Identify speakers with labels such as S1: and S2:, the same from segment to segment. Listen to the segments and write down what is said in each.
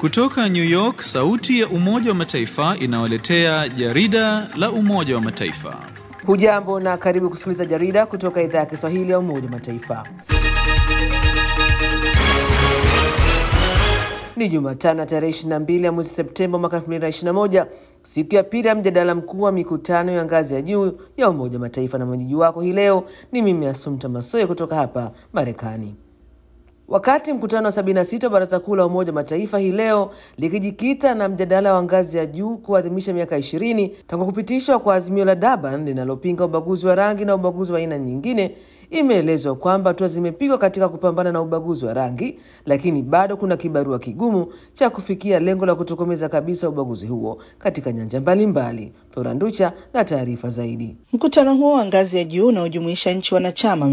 S1: Kutoka New York, sauti ya Umoja wa Mataifa inawaletea jarida la Umoja wa Mataifa.
S2: Hujambo na karibu kusikiliza jarida kutoka idhaa ya Kiswahili ya Umoja wa Mataifa. Ni Jumatano ya tarehe 22 ya mwezi Septemba mwaka 2021, siku ya pili ya mjadala mkuu wa mikutano ya ngazi ya juu ya Umoja wa Mataifa, na mwenyeji wako hii leo ni mimi Asumta Masoye kutoka hapa Marekani. Wakati mkutano wa 76 wa Baraza Kuu la Umoja wa Mataifa hii leo likijikita na mjadala wa ngazi ya juu kuadhimisha miaka ishirini tangu kupitishwa kwa azimio la Durban linalopinga ubaguzi wa rangi na ubaguzi wa aina nyingine, imeelezwa kwamba hatua zimepigwa katika kupambana na ubaguzi wa rangi, lakini bado kuna kibarua kigumu cha kufikia lengo la kutokomeza kabisa ubaguzi huo katika nyanja mbalimbali. Floranducha na taarifa zaidi.
S3: Mkutano huo wa ngazi ya juu unaojumuisha nchi wanachama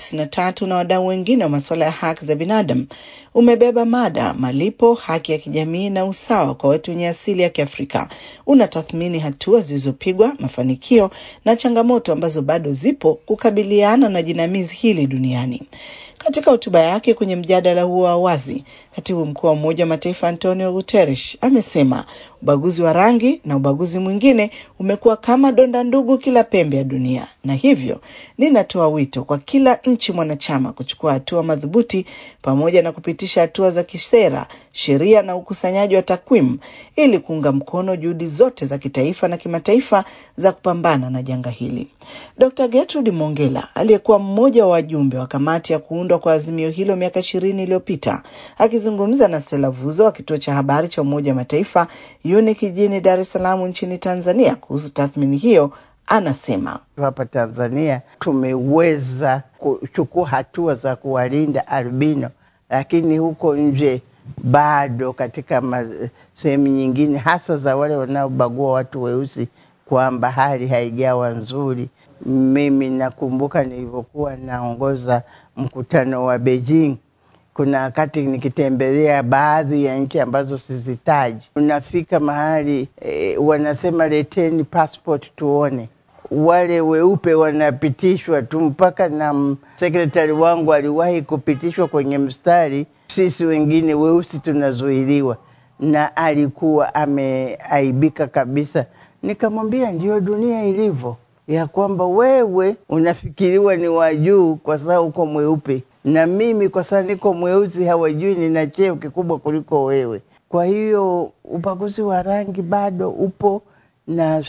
S3: 193 na wadau wengine wa masuala ya haki za binadamu umebeba mada malipo, haki ya kijamii na usawa kwa watu wenye asili ya Kiafrika. Unatathmini hatua zilizopigwa, mafanikio na changamoto ambazo bado zipo kukabiliana na jinamizi hili duniani. Katika hotuba yake kwenye mjadala huo wa wazi, katibu mkuu wa Umoja wa Mataifa Antonio Guterres amesema ubaguzi wa rangi na ubaguzi mwingine umekuwa kama donda ndugu kila pembe ya dunia, na hivyo ninatoa wito kwa kila nchi mwanachama kuchukua hatua madhubuti pamoja na kupitisha hatua za kisera, sheria na ukusanyaji wa takwimu ili kuunga mkono juhudi zote za kitaifa na kimataifa za kupambana na janga hili. Dr. Gertrude Mongela aliyekuwa mmoja wa wajumbe wa kamati ya kuundwa kwa azimio hilo miaka ishirini iliyopita akizungumza na Stella Vuzo wa kituo cha habari cha Umoja wa Mataifa UNIC jijini Dar es Salaam nchini Tanzania kuhusu tathmini hiyo, anasema
S4: hapa Tanzania tumeweza kuchukua hatua za kuwalinda albino, lakini huko nje bado katika sehemu nyingine, hasa za wale wanaobagua watu weusi, kwamba hali haijawa nzuri. Mimi nakumbuka nilivyokuwa naongoza mkutano wa Beijing, kuna wakati nikitembelea baadhi ya nchi ambazo sizitaji, unafika mahali e, wanasema leteni passport tuone. Wale weupe wanapitishwa tu, mpaka na sekretari wangu aliwahi kupitishwa kwenye mstari, sisi wengine weusi tunazuiliwa, na alikuwa ameaibika kabisa. Nikamwambia ndio dunia ilivyo, ya kwamba wewe unafikiriwa ni wa juu kwa sababu uko mweupe, na mimi kwa sababu niko mweusi hawajui nina cheo kikubwa kuliko wewe. Kwa hiyo ubaguzi wa rangi bado upo, na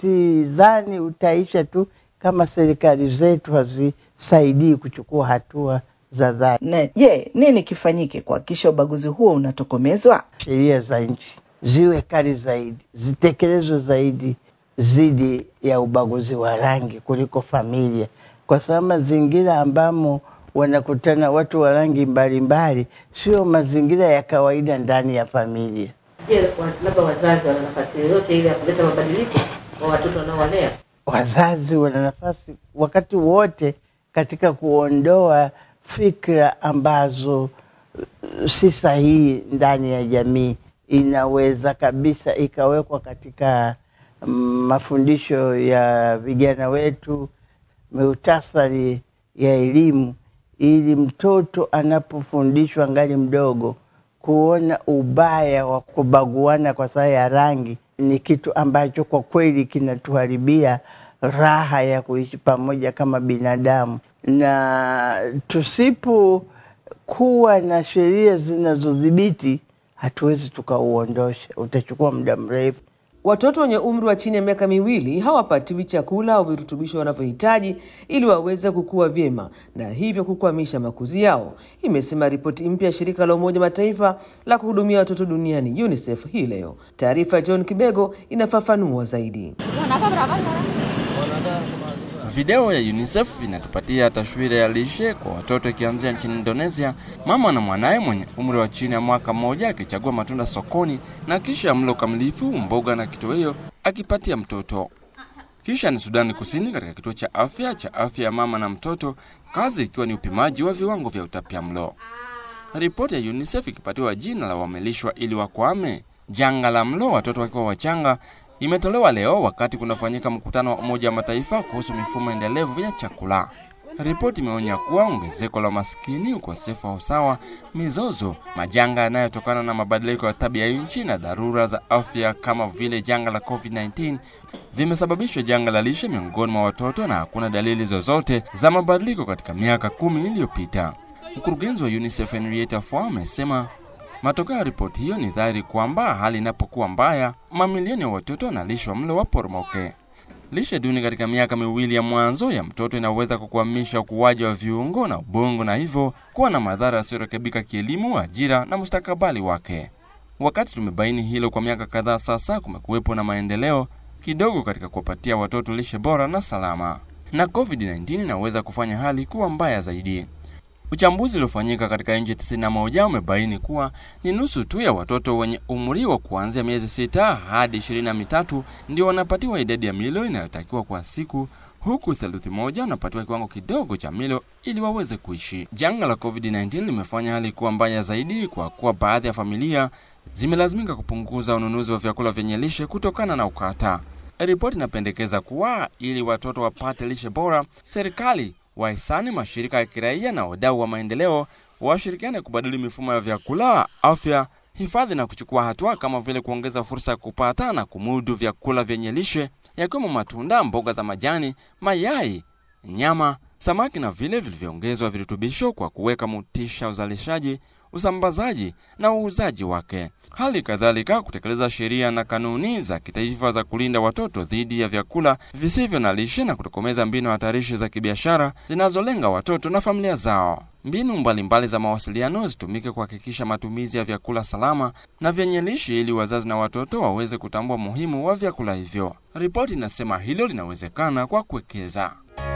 S4: sidhani utaisha tu kama serikali zetu hazisaidii kuchukua hatua za dhati.
S3: Na je, nini kifanyike kuhakikisha ubaguzi huo unatokomezwa?
S4: Sheria za nchi ziwe kali zaidi, zitekelezwe zaidi dhidi ya ubaguzi wa rangi kuliko familia, kwa sababu mazingira ambamo wanakutana watu wa rangi mbalimbali sio mazingira ya kawaida ndani ya familia.
S5: Je, labda wazazi wana nafasi yoyote ile ya kuleta mabadiliko kwa watoto wanaowalea?
S4: Wazazi wana nafasi wakati wote katika kuondoa fikra ambazo si sahihi ndani ya jamii. Inaweza kabisa ikawekwa katika mafundisho ya vijana wetu, muhtasari ya elimu, ili mtoto anapofundishwa ngali mdogo kuona ubaya wa kubaguana kwa sababu ya rangi ni kitu ambacho kwa kweli kinatuharibia raha ya kuishi pamoja kama binadamu, na tusipokuwa na sheria zinazodhibiti hatuwezi tukauondosha, utachukua muda mrefu.
S2: Watoto wenye umri wa chini ya miaka miwili hawapatiwi chakula au virutubisho wanavyohitaji ili waweze kukua vyema na hivyo kukwamisha makuzi yao, imesema ripoti mpya ya shirika la Umoja Mataifa la kuhudumia watoto duniani UNICEF hii leo. Taarifa ya John Kibego inafafanua zaidi.
S6: Video ya UNICEF inatupatia taswira ya lishe kwa watoto ikianzia nchini Indonesia, mama na mwanaye mwenye umri wa chini ya mwaka mmoja akichagua matunda sokoni na kisha mlo kamilifu, mboga na kitoweo akipatia mtoto. Kisha ni Sudani Kusini katika kituo cha afya cha afya ya mama na mtoto, kazi ikiwa ni upimaji wa viwango vya utapiamlo. Ripoti ya UNICEF ikipatiwa jina la wamelishwa ili wakwame janga la mlo watoto wakiwa wachanga imetolewa leo wakati kunafanyika mkutano wa Umoja wa Mataifa kuhusu mifumo endelevu ya chakula. Ripoti imeonya kuwa ongezeko la umaskini, ukosefu wa usawa, mizozo, majanga yanayotokana na mabadiliko ya tabia nchi na dharura za afya kama vile janga la COVID-19 vimesababisha janga la lishe miongoni mwa watoto na hakuna dalili zozote za mabadiliko katika miaka kumi iliyopita. Mkurugenzi wa UNICEF Henrietta Fore amesema matokeo ya ripoti hiyo ni dhahiri kwamba hali inapokuwa mbaya, mamilioni ya watoto wanalishwa mlo waporomoke. Lishe duni katika miaka miwili ya mwanzo ya mtoto inaweza kukwamisha ukuaji wa viungo na ubongo na hivyo kuwa na madhara yasiyorekebika kielimu, ajira na mustakabali wake. Wakati tumebaini hilo kwa miaka kadhaa sasa, kumekuwepo na maendeleo kidogo katika kuwapatia watoto lishe bora na salama, na COVID-19 inaweza kufanya hali kuwa mbaya zaidi. Uchambuzi uliofanyika katika nchi 91 umebaini kuwa ni nusu tu ya watoto wenye umri wa kuanzia miezi sita hadi ishirini na mitatu ndio wanapatiwa idadi ya milo inayotakiwa kwa siku, huku theluthi moja wanapatiwa kiwango kidogo cha milo ili waweze kuishi. Janga la COVID-19 limefanya hali kuwa mbaya zaidi kwa kuwa baadhi ya familia zimelazimika kupunguza ununuzi wa vyakula vyenye lishe kutokana na ukata. Ripoti inapendekeza kuwa ili watoto wapate lishe bora, serikali wahisani, mashirika ya kiraia na wadau wa maendeleo washirikiane kubadili mifumo ya vyakula, afya, hifadhi na kuchukua hatua kama vile kuongeza fursa ya kupata na kumudu vyakula vyenye lishe yakiwemo matunda, mboga za majani, mayai, nyama, samaki na vile vilivyoongezwa virutubisho kwa kuweka motisha uzalishaji, usambazaji na uuzaji wake. Hali kadhalika kutekeleza sheria na kanuni za kitaifa za kulinda watoto dhidi ya vyakula visivyo na lishe na kutokomeza mbinu hatarishi za kibiashara zinazolenga watoto na familia zao. Mbinu mbalimbali mbali za mawasiliano zitumike kuhakikisha matumizi ya vyakula salama na vyenye lishe ili wazazi na watoto waweze kutambua umuhimu wa vyakula hivyo. Ripoti inasema hilo linawezekana kwa kuwekeza.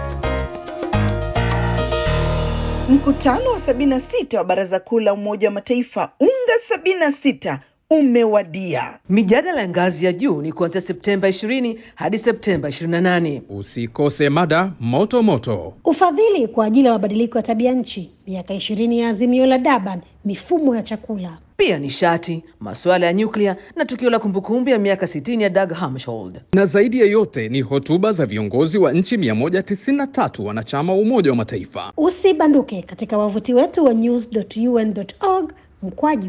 S3: Mkutano wa 76 wa Baraza Kuu la Umoja wa Mataifa UNGA 76 umewadia.
S2: Mijadala ya ngazi ya juu ni kuanzia Septemba 20 hadi Septemba 28.
S7: Usikose mada moto moto.
S8: Ufadhili kwa ajili ya mabadiliko ya tabia nchi, miaka ishirini ya azimio la Durban, mifumo ya chakula.
S2: Pia nishati, masuala ya nyuklia na tukio la kumbukumbu ya miaka 60 ya Dag Hammarskjöld.
S7: Na zaidi ya yote ni hotuba za viongozi wa nchi 193 wanachama wa Umoja wa Mataifa.
S8: Usibanduke katika wavuti wetu wa news.un.org mkwaju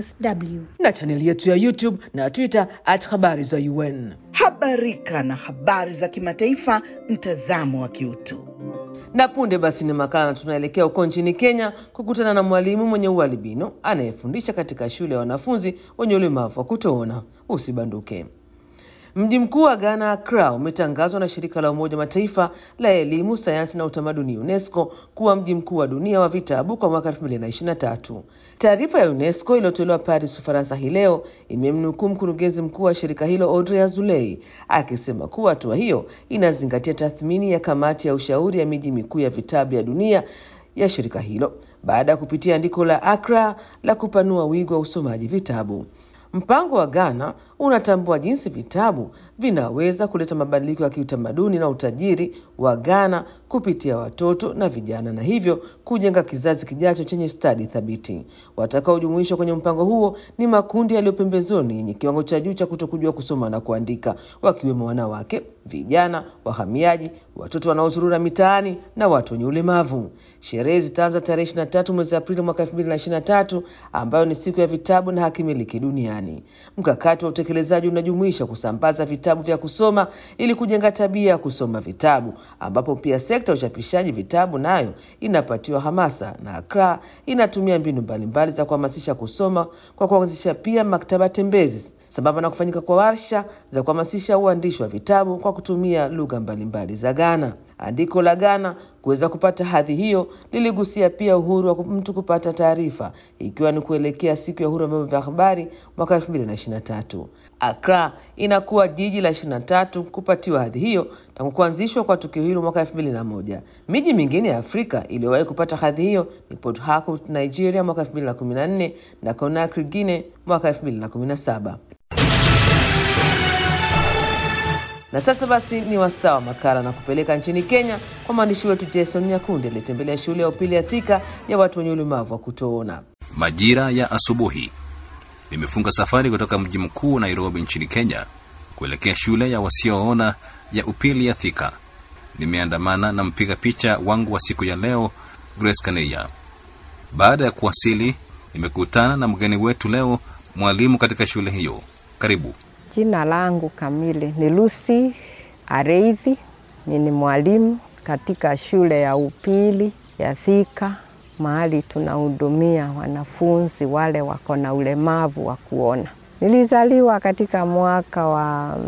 S8: sw
S2: na chaneli yetu ya YouTube na Twitter at habari za UN.
S3: Habarika na habari za kimataifa, mtazamo wa kiutu.
S2: Na punde basi ni makala, na tunaelekea huko nchini Kenya kukutana na mwalimu mwenye ualbino anayefundisha katika shule ya wanafunzi wenye ulemavu wa kutoona. Usibanduke. Mji mkuu wa Ghana, Accra, umetangazwa na shirika la Umoja Mataifa la elimu, sayansi na utamaduni UNESCO kuwa mji mkuu wa dunia wa vitabu kwa mwaka 2023. Taarifa ya UNESCO iliyotolewa Paris, Ufaransa hii leo imemnukuu mkurugenzi mkuu wa shirika hilo Audrey Azoulay akisema kuwa hatua hiyo inazingatia tathmini ya kamati ya ushauri ya miji mikuu ya vitabu ya dunia ya shirika hilo baada ya kupitia andiko la Accra la kupanua wigo wa usomaji vitabu. Mpango wa Ghana unatambua jinsi vitabu vinaweza kuleta mabadiliko ya kiutamaduni na utajiri wa Ghana kupitia watoto na vijana na hivyo kujenga kizazi kijacho chenye stadi thabiti. Watakaojumuishwa kwenye mpango huo ni makundi yaliyo pembezoni yenye kiwango cha juu cha kutokujua kusoma na kuandika, wakiwemo wanawake, vijana, wahamiaji, watoto wanaozurura mitaani na watu wenye ulemavu. Sherehe zitaanza tarehe 23 mwezi Aprili mwaka 2023 ambayo ni siku ya vitabu na hakimiliki duniani. Mkakati wa utekelezaji unajumuisha kusambaza vitabu vya kusoma ili kujenga tabia ya kusoma vitabu, ambapo pia sekta ya uchapishaji vitabu nayo inapatiwa hamasa, na Accra inatumia mbinu mbalimbali za kuhamasisha kusoma kwa kuanzisha pia maktaba tembezi sambamba na kufanyika kwa warsha za kuhamasisha uandishi wa vitabu kwa kutumia lugha mbalimbali za Ghana. Andiko la Ghana kuweza kupata hadhi hiyo liligusia pia uhuru wa mtu kupata taarifa, ikiwa ni kuelekea siku ya uhuru wa vyombo vya habari mwaka 2023. Accra inakuwa jiji la 23 kupatiwa hadhi hiyo tangu kuanzishwa kwa tukio hilo mwaka 2001. Miji mingine ya Afrika iliyowahi kupata hadhi hiyo ni Port Harcourt, Nigeria mwaka 2014 na Conakry, Guinea mwaka 2017. Na sasa basi ni wasaa wa makala na kupeleka nchini Kenya kwa mwandishi wetu Jason Nyakundi aliyetembelea shule ya upili ya Thika ya watu wenye ulemavu wa kutoona.
S9: Majira ya asubuhi nimefunga safari kutoka mji mkuu Nairobi nchini Kenya kuelekea shule ya wasioona ya upili ya Thika. nimeandamana na mpiga picha wangu wa siku ya leo, Grace Kaneya. Baada ya kuwasili, nimekutana na mgeni wetu leo, mwalimu katika shule hiyo. Karibu.
S10: Jina langu kamili ni Lucy Areithi. Ni mwalimu katika shule ya upili ya Thika, mahali tunahudumia wanafunzi wale wako na ulemavu wa kuona. Nilizaliwa katika mwaka wa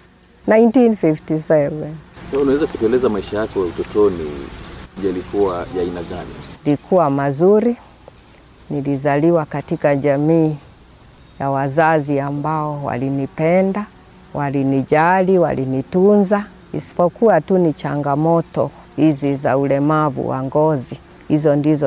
S10: 1957.
S11: Unaweza kutueleza maisha yako ya utotoni yalikuwa ya aina gani?
S10: Ilikuwa mazuri. Nilizaliwa katika jamii ya wazazi ambao walinipenda, walinijali, walinitunza, isipokuwa tu ni changamoto hizi za ulemavu wa ngozi. Hizo ndizo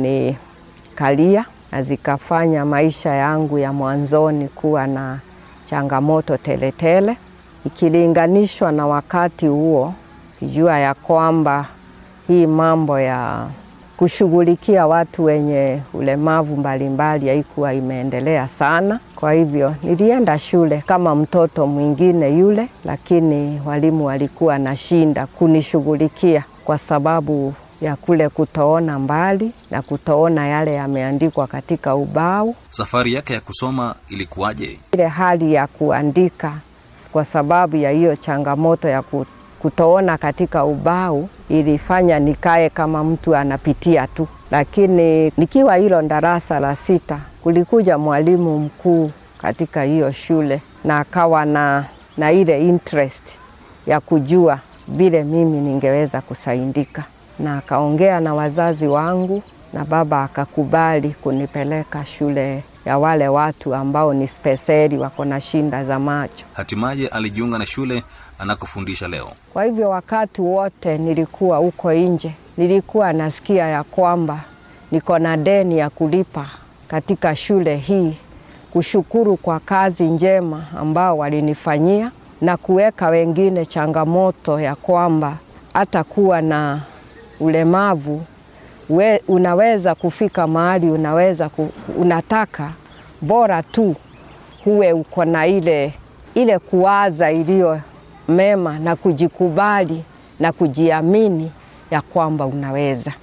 S10: zilinikalia na zikafanya maisha yangu ya mwanzoni kuwa na changamoto teletele tele. Ikilinganishwa na wakati huo, jua ya kwamba hii mambo ya kushughulikia watu wenye ulemavu mbalimbali haikuwa imeendelea sana. Kwa hivyo nilienda shule kama mtoto mwingine yule, lakini walimu walikuwa na shinda kunishughulikia kwa sababu ya kule kutoona mbali na kutoona yale yameandikwa katika ubao.
S9: Safari yake ya kusoma ilikuwaje?
S10: Ile hali ya kuandika kwa sababu ya hiyo changamoto ya kutoona katika ubao ilifanya nikae kama mtu anapitia tu, lakini nikiwa hilo darasa la sita kulikuja mwalimu mkuu katika hiyo shule na akawa na, na ile interest ya kujua vile mimi ningeweza kusaidika, na akaongea na wazazi wangu na baba akakubali kunipeleka shule ya wale watu ambao ni speseli wako na shinda za macho.
S9: Hatimaye alijiunga na shule anakofundisha leo.
S10: Kwa hivyo wakati wote nilikuwa huko nje, nilikuwa nasikia ya kwamba niko na deni ya kulipa katika shule hii, kushukuru kwa kazi njema ambao walinifanyia na kuweka wengine changamoto ya kwamba hata kuwa na ulemavu we, unaweza kufika mahali unaweza ku, unataka bora tu huwe uko na ile, ile kuwaza iliyo mema na kujikubali na kujiamini ya kwamba unaweza.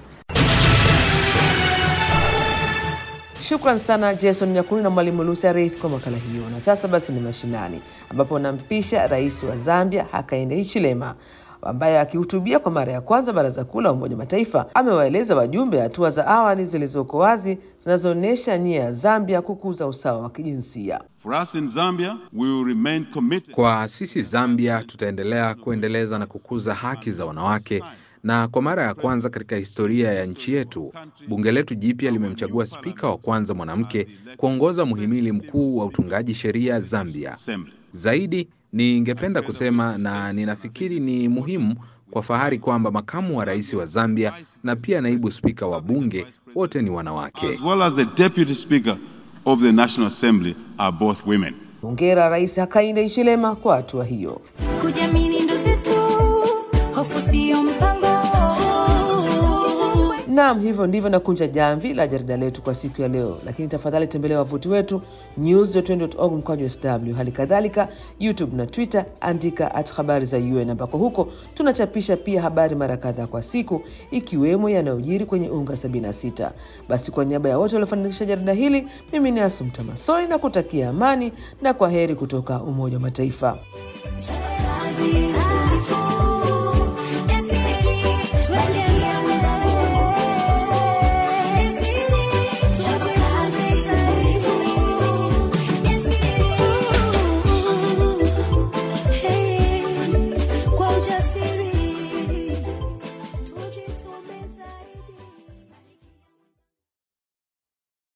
S2: Shukran sana Jason Nyakuni na mwalimu Lucy Areithi kwa makala hiyo. Na sasa basi ni mashinani, ambapo nampisha rais wa Zambia Hakainde Hichilema ambaye akihutubia kwa mara ya kwanza Baraza Kuu la Umoja Mataifa amewaeleza wajumbe hatua za awali zilizoko wazi zinazoonyesha nia ya Zambia kukuza usawa wa kijinsia.
S12: For us in Zambia, we will remain committed.
S13: Kwa sisi Zambia tutaendelea kuendeleza na kukuza haki za wanawake na kwa mara ya kwanza katika historia ya nchi yetu, bunge letu jipya limemchagua spika wa kwanza mwanamke kuongoza muhimili mkuu wa utungaji sheria Zambia. Zaidi ningependa kusema na ninafikiri ni muhimu kwa fahari kwamba makamu wa rais wa Zambia na pia naibu spika wa bunge wote ni wanawake.
S12: As well as the deputy speaker of the National Assembly are both women.
S2: Hongera Rais Hakainde Hichilema kwa hatua hiyo.
S14: Kujiamini ndo zetu, hofu sio mpango.
S2: Naam, hivyo ndivyo nakunja jamvi la jarida letu kwa siku ya leo, lakini tafadhali tembelea wavuti wetu news.org mkwaju sw. Hali kadhalika YouTube na Twitter, andika at habari za UN, ambako huko tunachapisha pia habari mara kadhaa kwa siku, ikiwemo yanayojiri kwenye unga 76. Basi kwa niaba ya wote waliofanikisha jarida hili, mimi ni Asumta Masoi na kutakia amani na kwa heri kutoka Umoja wa Mataifa.